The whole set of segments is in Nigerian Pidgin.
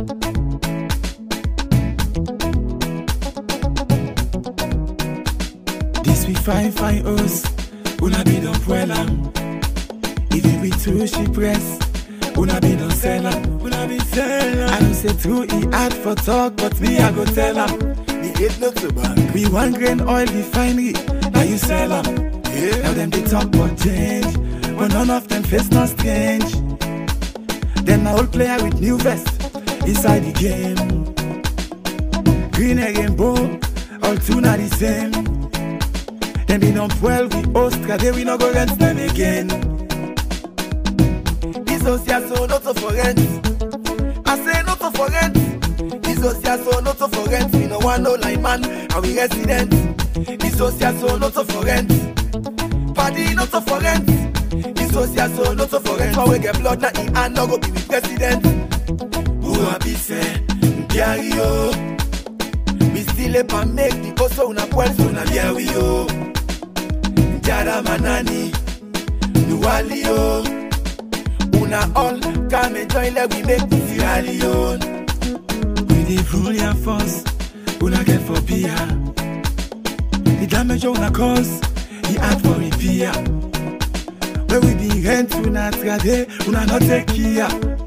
This we fine fine us, una be don well am. Even we two she press, una be don sell am, una be sell am. I know say true e hard for talk, but me I go tell am. The eight not to bank. We one grain oil refinery, now you sell am. Yeah. Now them they talk about change, but none of them face no strange. Then my old player with new vest inside the game. Green and rainbow, all two not the same. Them be on 12, we host, cause we no go rent them again. This house here so not to for rent. I say not to for rent. This house here so not to for rent. We no want no line man, and we resident. This house here so not to for rent. Party not to for rent. This house here so not to for rent. For we get blood na in hand, no go be with president. Who a be say, carry yo. We still up and make the oso una puerto na via we yo. Jada manani, nuali yo. Una all come and join like we make the Sierra Leone. We dey rule your force, una get for beer. The damage una cause, the art for repair. When we be rent una trade, una not take care.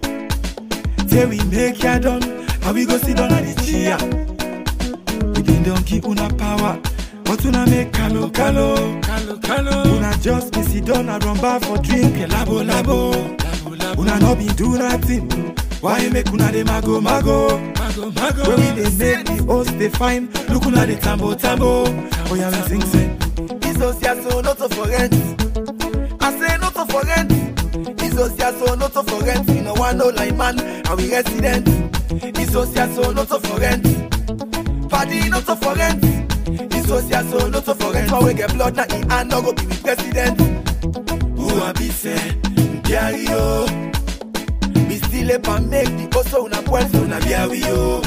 Say we make ya done, and we go sit down on the chair. We been don't give una power, but una make calo calo. Calo calo. Una just be sit down and run bar for drink, labo labo. Labo labo. Una no be do nothing. Why make una dey mago mago? Mago mago. When we dey make the host dey fine, look una dey tambo tambo. Oh yeah, we sing say. This house here so not to for rent. I say not to for rent. This house here so not to for rent. We no want no line man, and we resident. This house here so not to for rent. Party not to for rent. This house here so not to for rent. For we get blood na in hand, no go be with president. Who a be say, carry yo. We still up and make the oso una puerto na via we yo.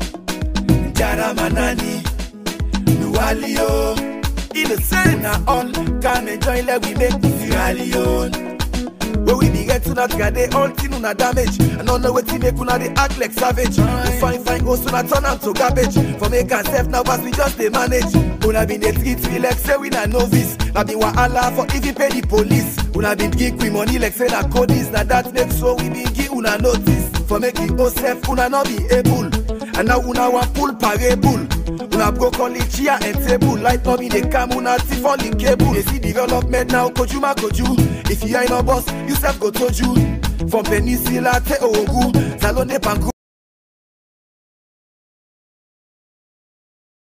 Jara manani, nuali yo. In the same na all, come and join like we make the Sierra Leone. When we be get to that guy, they all thing una damage. And don't know what to make una they act like savage. We fine fine go soon turn am to garbage. For make ourselves now, but we just they manage. Una been they treat we like say we na novice. Na been wahala for if you pay the police. Una been give we money like say na codis. Na that make so we been give una notice. For make the ourself una not be able. And now una want pull parable. Una broke on the chair and table. Light not be the cam, una thief on the cable. They see development now, kojuma koju. If you ain't no boss, you self go toju. From Peninsula to Ogu, Salone Pangu.